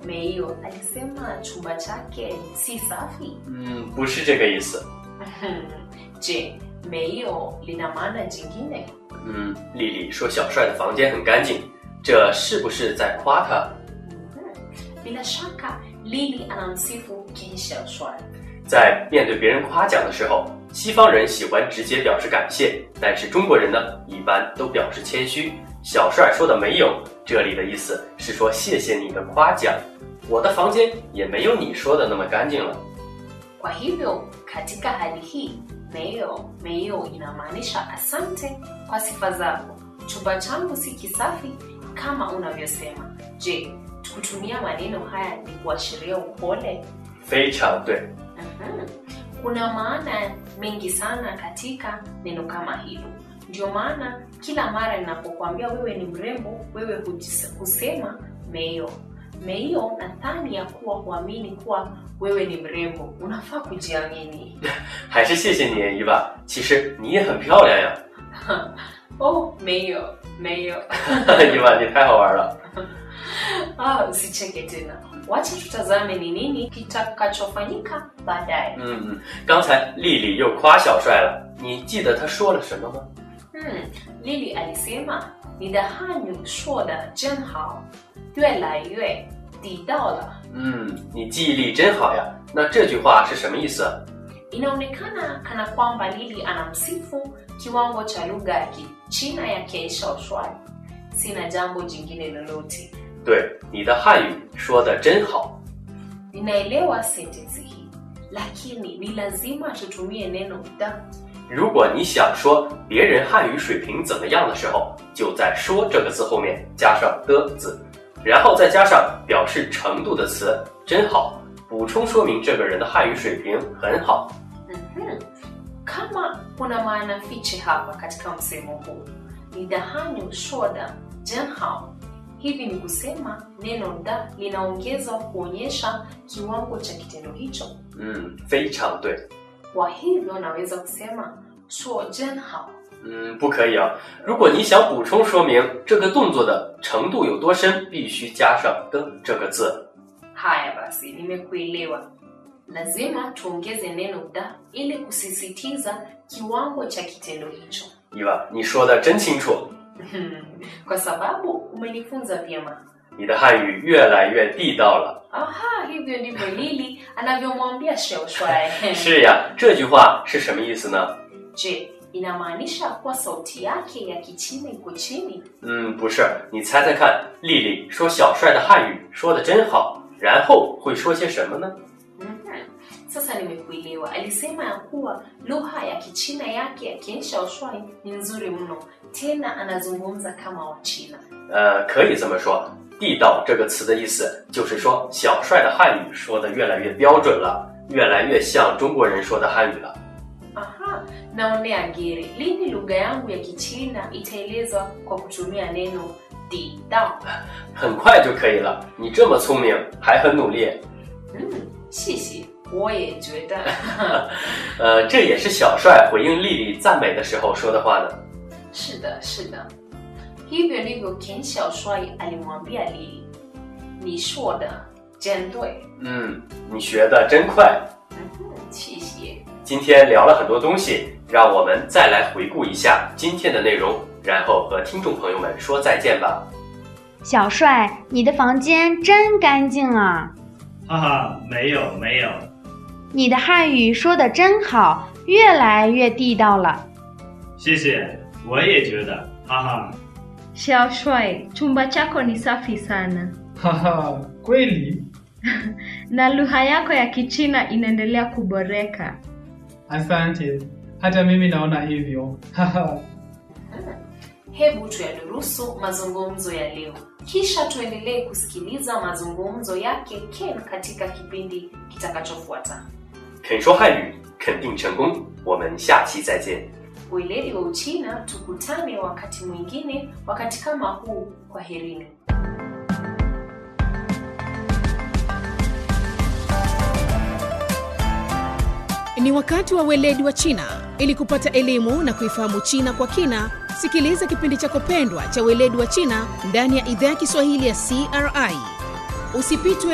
Meio alisema chumba chake si safi. 嗯，不是这个意思。 Je, meio lina maana jingine? 嗯，丽丽说小帅的房间很干净，这是不是在夸他？ Bila shaka Lili anamsifu Ken Xiaoshuai. 在面对别人夸奖的时候，西方人喜欢直接表示感谢，但是中国人呢，一般都表示谦虚。小帅说的没有，这里的意思是说谢谢你的夸奖，我的房间也没有你说的那么干净了。 Kwa hivyo katika hali hii meio meio inamaanisha asante kwa sifa zako. Chumba changu si kisafi kama unavyosema. Je, kutumia maneno haya ni kuashiria upole? 非常对， Mhm. Kuna maana mengi sana katika neno kama hilo. Ndio maana kila mara ninapokuambia wewe ni mrembo, wewe hujis- husema meio. Meio nadhani ya kuwa huamini kuwa wewe ni mrembo, unafaa kujiamini. 还是谢谢你，伊娃。其实你也很漂亮呀， Oh, meio meio. 伊娃，你太好玩了。 Ah, usicheke tena. Wacha tutazame ni nini kitakachofanyika baadaye. 嗯嗯，刚才丽丽又夸小帅了，你记得她说了什么吗？ Hmm, Lili alisema ni da hanyu shuo da jen hao, yue lai yue di dao la. 嗯，你记忆力真好呀。那这句话是什么意思？ Inaonekana kana kwamba Lili anamsifu kiwango cha lugha ya Kichina ya Ken Shaoxuai. Sina jambo jingine lolote. 对，你的汉语说的真好。 Ninaelewa sentensi hii, lakini ni lazima tutumie neno da. 如果你想说别人汉语水平怎么样的时候，就在“说”这个字后面加上的字，然后再加上表示程度的词“真好”，补充说明这个人的汉语水平很好。 Mhm. Kama kuna maana fiche hapa katika msemo huu, ni dahanyu shoda jenhao. Hivi ni kusema neno da linaongezwa kuonyesha kiwango cha kitendo hicho. 嗯，非常对。 Kwa hivyo naweza kusema shuo jenhao. 嗯，不可以啊！如果你想补充说明这个动作的程度有多深，必须加上的这个字。 Haya basi, nimekuelewa. Lazima tuongeze neno da ili kusisitiza kiwango cha kitendo hicho. 伊娃，你说的真清楚， Kwa sababu umenifunza vyema. 你的汉语越来越地道了。 Aha, hivyo ndivyo Lili anavyomwambia Sheushwae. 是呀，这句话是什么意思呢？ Je, inamaanisha kuwa sauti yake ya Kichina iko chini? 嗯，不是，你猜猜看，丽丽说小帅的汉语说的真好，然后会说些什么呢？ Mhm. Sasa nimekuelewa. Alisema ya kuwa lugha ya Kichina yake ya Ken Shaoxuai ni nzuri mno, tena anazungumza kama Wachina. 呃，可以这么说，地道这个词的意思就是说小帅的汉语说的越来越标准了，越来越像中国人说的汉语了。 Aha, naonea gere. Lini lugha yangu ya Kichina itaelezwa kwa kutumia neno di dao? 很快就可以了。你这么聪明，还很努力， Mm, 谢谢，我也觉得。 呃，这也是小帅回应丽丽赞美的时候说的话呢。 是的，是的，hivyo ndivyo Ken Shaoxuai alimwambia Lili. Ni shuo de jen dui. 嗯，你学的真快。 Mhm, 谢谢。 今天聊了很多东西，让我们再来回顾一下今天的内容，然后和听众朋友们说再见吧。 小帅，你的房间真干净啊！ 哈哈，没有没有， 你的汉语说的真好，越来越地道了。 谢谢，我也觉得，哈哈。 Xiaoshuai, chumba chako ni safi sana Haha, kweli? na lugha yako ya Kichina inaendelea kuboreka. Asante. Hata mimi naona hivyo. Haha. Hebu tuyadurusu mazungumzo ya leo, kisha tuendelee kusikiliza mazungumzo yake Ken katika kipindi kitakachofuata. 肯说汉语，肯定成功。我们下期再见。 Weledi wa Uchina, tukutane wakati mwingine, wakati kama huu. Kwaherini. Ni wakati wa weledi wa China. Ili kupata elimu na kuifahamu China kwa kina, sikiliza kipindi chako pendwa cha weledi wa China ndani ya idhaa ya Kiswahili ya CRI. Usipitwe